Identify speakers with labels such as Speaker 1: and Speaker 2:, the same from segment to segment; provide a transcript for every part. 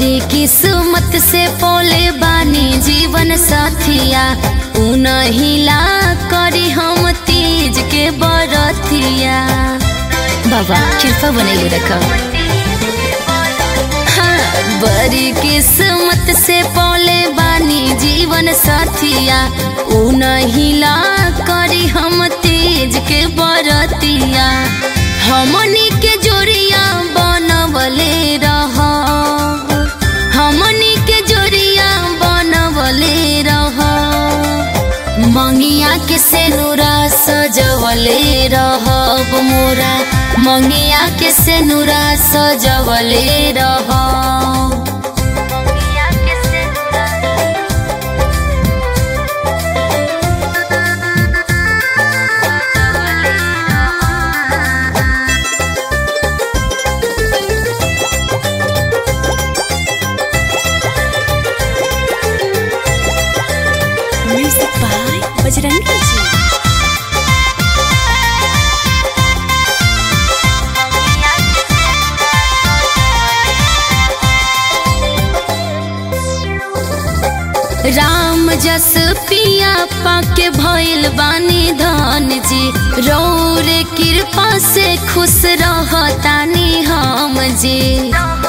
Speaker 1: बड़ी किस्मत से पोले बानी जीवन साथिया उनहिला करी हम तीज के बरतिया बाबा कृपा बनैले रखो हाँ बड़ी किस्मत से पोले बानी जीवन साथिया उनहिला करी हम तीज के बरतिया हमनी के जोड़िया बनवले रह हमनी के जोड़िया बनवले रह मंगिया के सेनुरा सजवले रहब मोरा मंगिया के सेनुरा सजवले रह
Speaker 2: म्यूजिक बाय बजरंगी जी
Speaker 1: राम जस पिया पाके भइल बानी धन जी रौर कृपा से खुश रहतानी हम जी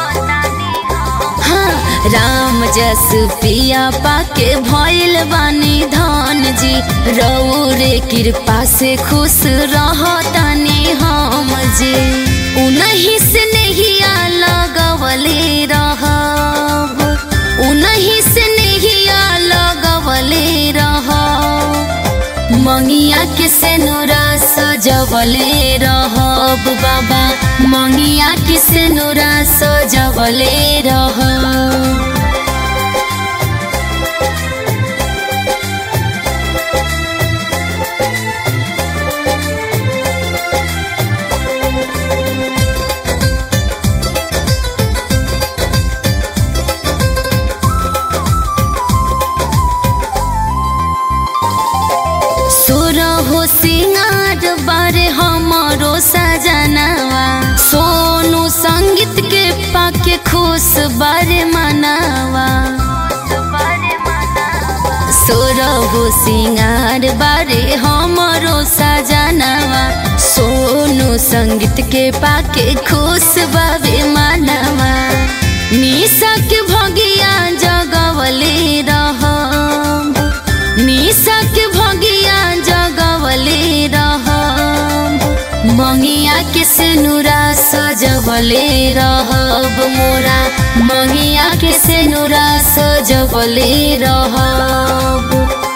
Speaker 1: हाँ राम जस पिया पाके भइल बानी धन जी रौर कृपा से खुश रहतानी हम जी उनही से नहिया लगवले रहब उनही से नहिया लगवले रह मंगिया के सेनुरा सजवले रहब बाबा मंगिया के सेनुरा सजवले रह सुर हो सिंगार बारे हमारो सजनावा सोनू संगीत के पाके खुश बारे मनावा सुर हो सिंगार बारे हमारो सजनावा सोनू संगीत के पाके खुश बाबे मनावा निशा के भगिया जगवले रहब निशा के भगिया जगवले रह मंगिया के सेनुरा सजवले रहब मोरा मंगिया के सेनुरा सजवले रहब